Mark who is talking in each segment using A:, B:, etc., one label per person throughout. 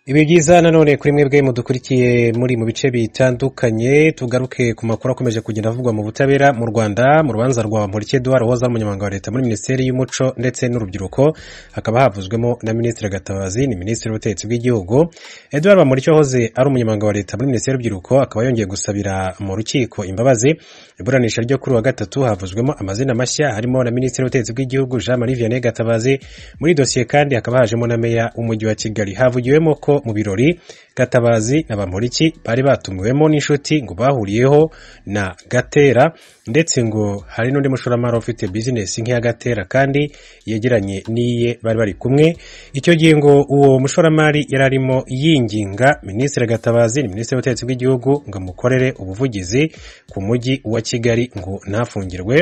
A: ibi byiza nanone kuri mwebwe mudukurikiye muri mu bice bitandukanye tugaruke ku makuru akomeje kugenda avugwa mu butabera mu rwanda mu rubanza rwa mpurikiye eduwari wahoze ari umunyamabanga wa leta muri minisiteri y'umuco ndetse n'urubyiruko hakaba havuzwemo na minisitiri gatabazi ni minisitiri w'ubutegetsi bw'igihugu eduwari bamuriki wahoze ari umunyamabanga wa leta muri minisiteri y'urubyiruko akaba yongeye gusabira mu rukiko imbabazi iburanisha ryo kuri wa gatatu havuzwemo amazina mashya harimo na minisitiri w'ubutegetsi bw'igihugu jean marie vianney gatabazi muri dosiye kandi hakaba hajemo na meya w'umujyi wa kigali havugiwemo ko mu birori gatabazi na bamuriki bari batumiwemo n'inshuti ngo bahuriyeho na gatera ndetse ngo hari n'undi mushoramari ufite bizinesi nk'iya gatera kandi yegeranye n'iye bari bari kumwe icyo gihe ngo uwo mushoramari yari arimo yinginga minisitiri gatabazi ni minisitiri w'ubutegetsi bw'igihugu ngo amukorere ubuvugizi ku mujyi wa kigali ngo ntafungirwe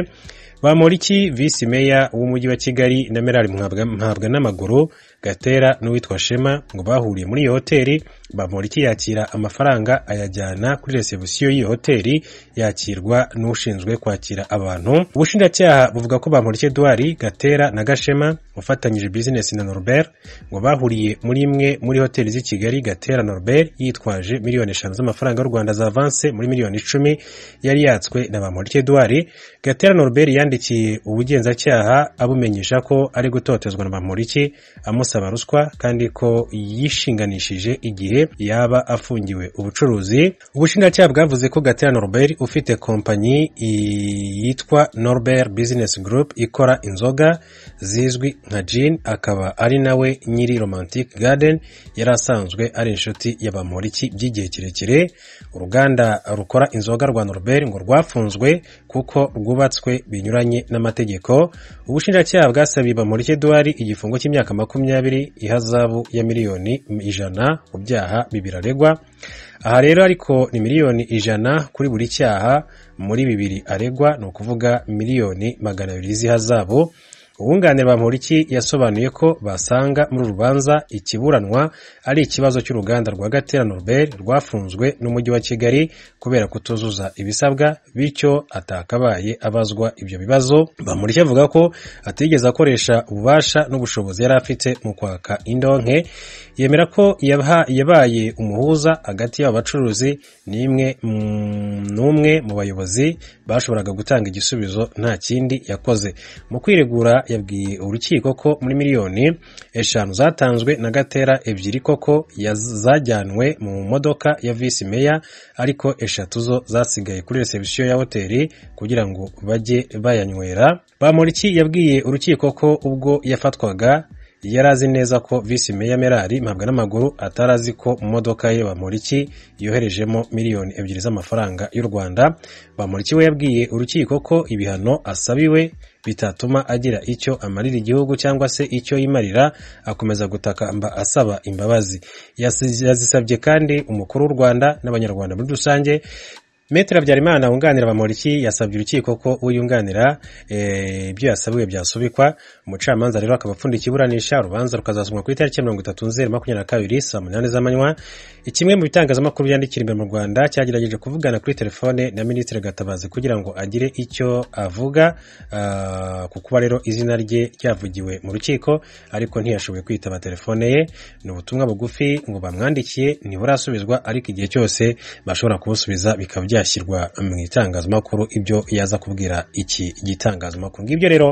A: bamuriki visi meya w'umujyi wa kigali na merari mpabwa n'amaguru gatera n'uwitwa shema ngo bahuriye muri iyo hoteli bamuriki yakira amafaranga ayajyana kuri resebusiyo y'iyo hoteli yakirwa n'ushinzwe kwakira abantu ubushinjacyaha buvuga ko bamuriki eduwari gatera na gashema ufatanyije bizinesi na norbert ngo bahuriye muri imwe muri hoteli z'i kigali gatera norbert yitwaje miliyoni eshanu z'amafaranga y'u rwanda za avanse muri miliyoni icumi yari yatswe na bamuriki eduwari gatera norbert yandi yandikiye ubugenzacyaha abumenyesha ko ari gutotezwa na bamuriki amusaba ruswa kandi ko yishinganishije igihe yaba afungiwe ubucuruzi ubushinjacyaha bwavuze ko gatera norbert ufite kompanyi yitwa norbert business group ikora inzoga zizwi nka jin akaba ari nawe nyiri romantic garden yari asanzwe ari inshuti ya bamuriki by'igihe kirekire uruganda rukora inzoga rwa norbert ngo rwafunzwe kuko rwubatswe binyuranye n'amategeko ubushinjacyaha bwasabiye bamurike eduwari igifungo cy'imyaka makumyabiri ihazabu ya miliyoni ijana ku byaha bibiri aregwa aha rero ariko ni miliyoni ijana kuri buri cyaha muri bibiri aregwa ni ukuvuga miliyoni magana abiri z'ihazabu ubunganira bamuriki yasobanuye ko basanga muri urubanza ikiburanwa ari ikibazo cy'uruganda rwa gatera norbert rwafunzwe n'umujyi wa kigali kubera kutuzuza ibisabwa bityo atakabaye abazwa ibyo bibazo bamuriki avuga ko atigeze akoresha ububasha n'ubushobozi yari afite mu kwaka indonke yemera ko yabaye umuhuza hagati y'abo bacuruzi n'imwe n'umwe mu bayobozi bashoboraga gutanga igisubizo nta kindi yakoze mu kwiregura yabwiye urukiko ko muri miliyoni eshanu zatanzwe na gatera ebyiri koko zajyanwe mu modoka ya visi meya ariko eshatu zo zasigaye kuri resebusiyo ya hoteli kugira ngo bajye bayanywera bamuriki yabwiye urukiko ko ubwo yafatwaga yari azi neza ko visi meya merari mpabwa n'amaguru atari azi ko modoka ye bamuriki yoherejemo miliyoni ebyiri z'amafaranga y'u rwanda bamuriki we yabwiye urukiko ko ibihano asabiwe bitatuma agira icyo amarira igihugu cyangwa se icyo yimarira akomeza gutakamba asaba imbabazi yazisabye kandi umukuru w'u rwanda n'abanyarwanda muri rusange metero habyarimana wunganira bamuriki yasabye urukiko ko uyunganira ibyo yasabiwe byasubikwa umucamanza rero akaba apfundikiye iburanisha urubanza rukazasomwa ku itariki mirongo itatu nzeri makumyabiri na kabiri saa munani z'amanywa kimwe mu bitangazamakuru byandikira imbere mu rwanda cyagerageje kuvugana kuri telefone na minisitiri gatabazi kugira ngo agire icyo avuga ku kuba rero izina rye ryavugiwe mu rukiko ariko ntiyashoboye kwitaba telefone ye ni ubutumwa bugufi ngo bamwandikiye ntiburasubizwa ariko igihe cyose bashobora kubusubiza bikaba byashyirwa mu itangazamakuru ibyo yaza kubwira iki gitangazamakuru ngibyo rero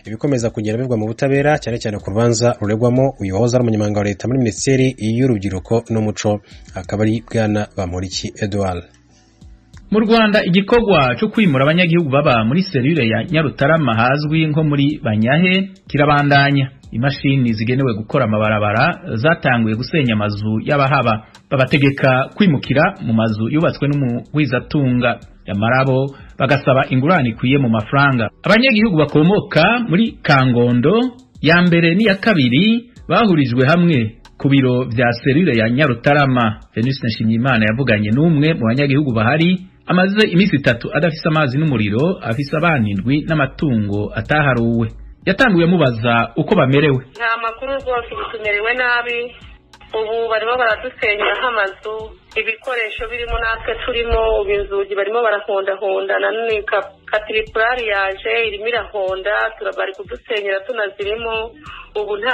A: ibikomeza kugenda bivugwa mu butabera cyane cyane ku rubanza ruregwamo uyu wahoze ari umunyamabanga wa leta muri minisiteri y'urubyiruko n'umuco akaba ari bwana bamuriki eduard
B: mu rwanda igikorwa cyo kwimura abanyagihugu baba muri serire ya nyarutarama hazwi nko muri banyahe kirabandanya imashini zigenewe gukora amabarabara zatanguye gusenya amazu y'abahaba babategeka kwimukira mu mazu yubatswe n'umuwizatunga nyamara bo bagasaba ingurane ikwiye mu mafaranga abanyagihugu bakomoka muri kangondo ya mbere n'iya kabiri bahurijwe hamwe ku biro bya serire ya nyarutarama venuste nshimiyimana yavuganye n'umwe mu banyagihugu bahari amaze iminsi itatu adafise amazi n'umuriro afise abana indwi n'amatungo ataharuwe yatanguye amubaza uko bamerewe
C: nta makuru rwose ubu tumerewe nabi ubu barimo baradusenyeraho amazu ibikoresho birimo natwe turimo ubu inzugi barimo barahondahonda na none katiripurari yaje irimo irahonda bari kudusenyera tunazirimo ubu nta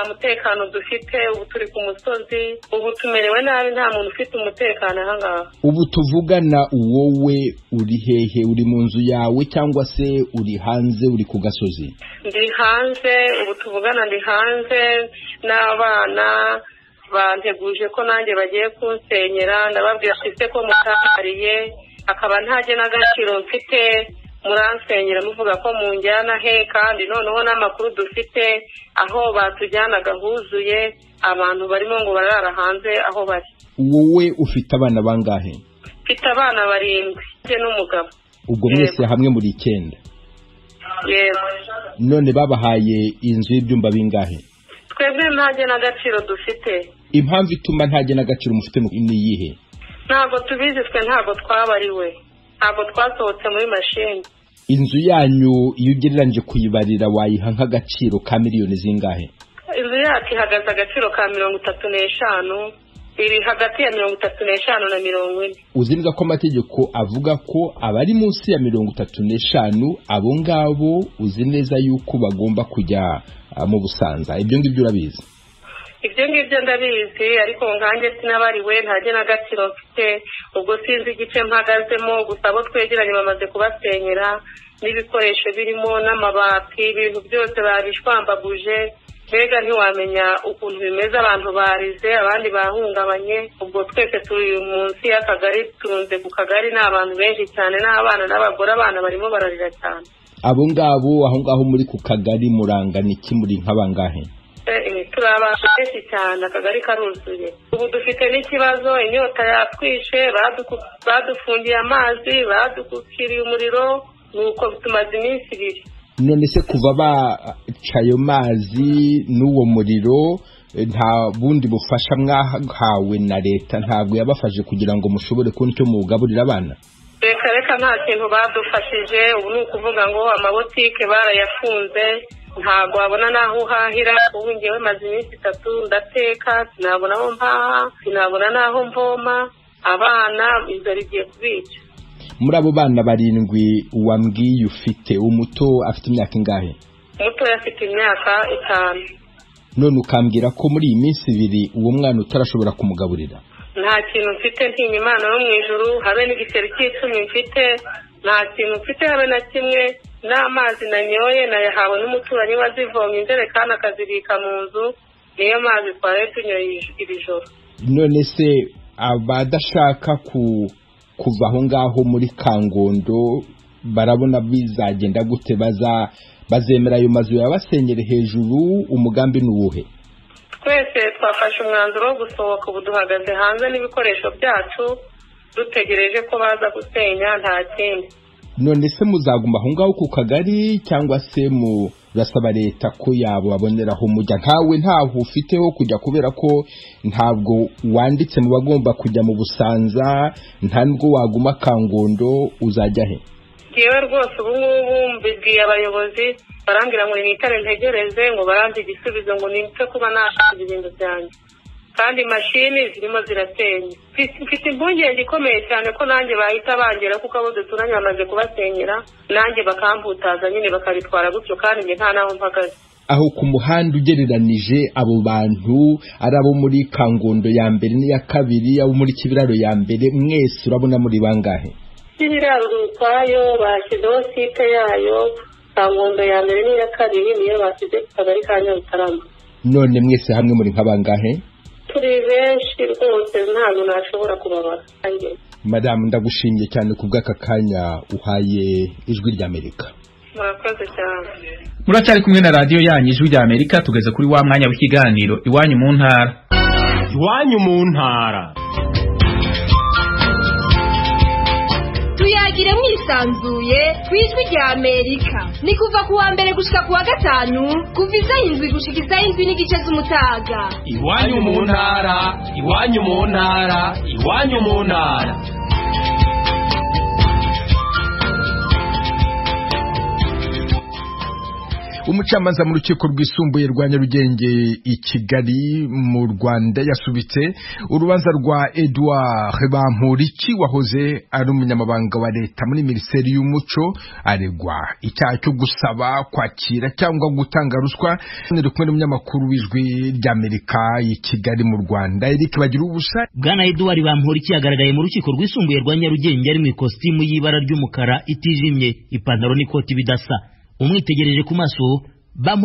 C: mutekano dufite ubu turi ku musozi ubu tumerewe nabi nta muntu ufite umutekano aha ngaha
D: ubu tuvugana wowe uri hehe uri mu nzu yawe cyangwa se uri hanze uri ku gasozi
C: ndi hanze ubu tuvugana ndi hanze n'abana banteguje ko nanjye bagiye kunsenyera ndababwira ise ko mutahariye akaba ntajye n'agaciro mfite muransenyera muvuga ko munjyana he kandi noneho n'amakuru dufite aho batujyanaga huzuye abantu barimo ngo barara hanze aho bari
D: wowe ufite abana bangahe
C: mfite abana barindwi ndetse n'umugabo
D: ubwo mwese hamwe muri icyenda
C: yego
D: none babahaye inzu y'ibyumba bingahe
C: twebwe ntajye n'agaciro dufite
D: impamvu ituma ntajye n'agaciro mufite ni iyihe
C: ntabwo tubizi twe ntabwo twabariwe ntabwo twasohotse muri mashini
D: inzu yanyu iyo ugereranyije kuyibarira wayiha nk'agaciro ka miliyoni zingahe
C: inzu yacu ihagaze agaciro ka mirongo itatu n'eshanu iri hagati ya mirongo itatu n'eshanu na mirongo ine
D: uzi neza ko amategeko avuga ko abari munsi ya mirongo itatu n'eshanu abo ngabo uzi neza yuko bagomba kujya mu busanza ibyo ngibyo urabizi
C: ibyo ngibyo ndabizi ariko nkanjye sinabariwe ntajye n'agaciro mfite ubwo sinzi igice mpagazemo gusa abo twegeranye bamaze kubasenyera n'ibikoresho birimo n'amabati ibintu byose babishwambaguje mbega ntiwamenya ukuntu bimeze abantu barize abandi bahungabanye ubwo twese turi munsi y'akagari turunze ku kagari ni abantu benshi cyane n'abana n'abagore abana barimo bararira cyane
D: abo ngabo aho ngaho muri ku kagari murangana iki muri nk'abangahe
C: turi abantu benshi cyane akagari karuzuye ubu dufite n'ikibazo inyota yatwishe badufungiye amazi badukukiriye umuriro nuko tumaze iminsi ibiri
D: none se kuva baca ayo mazi n'uwo muriro nta bundi bufasha mwahawe na leta ntabwo yabafashe kugira ngo mushobore kubona icyo mugaburira abana
C: reka reka nta kintu badufashije ubu ni ukuvuga ngo amabotike barayafunze ntabwo wabona n'aho uhahira ubu ngewe maze iminsi itatu ndateka sinabona aho mpaha sinabona n'aho mvoma abana inzara igiye kubica
D: muri abo bana barindwi wambwiye ufite umuto afite imyaka ingahe
C: umuto afite imyaka itanu
D: none ukambwira ko muri iyi minsi ibiri uwo mwana utarashobora kumugaburira
C: nta kintu mfite ntinya imana yo mu ijuru habe n'igiceri cy'icumi mfite nta kintu mfite habe na kimwe n'amazi nanyoye nayahawe n'umuturanyi wazivomye injerekani akazibika mu nzu niyo mazi twari tunyoye iri joro
D: none se abadashaka ku kuva aho ngaho muri kangondo barabona bizagenda gute bazemera ayo mazu yabasenyere hejuru umugambi ni uwuhe
C: twese twafashe umwanzuro wo gusohoka ubu duhagaze hanze n'ibikoresho byacu dutegereje ko baza gusenya nta kindi
D: none se muzaguma aho ngaho ku kagari cyangwa se murasaba leta ko yabo baboneraho mujya ntawe ntaho ufiteho kujya kubera ko ntabwo wanditse mu bagomba kujya mu busanza nta nubwo waguma kangondo uzajya he
C: yewe rwose ubu ngubu mbibwiye abayobozi barambwira ngo nitare ntegereze ngo barambe igisubizo ngo nipfe kuba nashaje ibintu byanjye kandi mashini zirimo ziratenya mfite impungenge ikomeye cyane ko nanjye bahita bangera kuko abo duturanye bamaze kubasenyera nanjye bakambutaza nyine bakabitwara gutyo kandi njye nta n'aho mpagaze
D: aho ku muhanda ugereranije abo bantu ari abo muri kangondo ya mbere n'iya kabiri abo muri kibiraro ya mbere mwese urabona muri bangahe
C: kibiraro ukwayo bashyizeho site yayo kangondo ya mbere n'iya kabiri niyo bashyize ku kagari ka nyarutarama
D: none mwese hamwe muri nk'abangahe
C: turi benshi rwose ntabwo nashobora kubabara
D: madamu ndagushimiye cyane ku bw'aka kanya uhaye ijwi ry'amerika
C: murakoze cyane
B: muracyari kumwe na radiyo yanyu ijwi ry'amerika tugeze kuri wa mwanya w'ikiganiro iwanyu mu ntara
E: iwanyu mu ntara
F: tuyagire mwisanzuye ku ijwi ry'amerika ni kuva ku wa mbere gushika ku wa gatanu kuva izayi indwi gushika izayi indwi n'igice z'umutaga
E: iwanyu mu ntara iwanyu mu ntara iwanyu mu ntara
D: umucamanza mu rukiko rwisumbuye rwa nyarugenge i kigali mu rwanda yasubitse urubanza rwa edouard bampuriki wahoze ari umunyamabanga wa leta muri minisiteri y'umuco aregwa icyaha cyo gusaba kwakira cyangwa gutanga ruswa ari kumwe n'umunyamakuru w'ijwi ry'amerika i kigali mu rwanda eric bagira ubusa
B: bwana eduwari bamporiki yagaragaye mu rukiko rwisumbuye rwa nyarugenge ari mu ikositimu y'ibara ry'umukara itijimye ipantaro n'ikoti bidasa umwitegereje ku maso bampo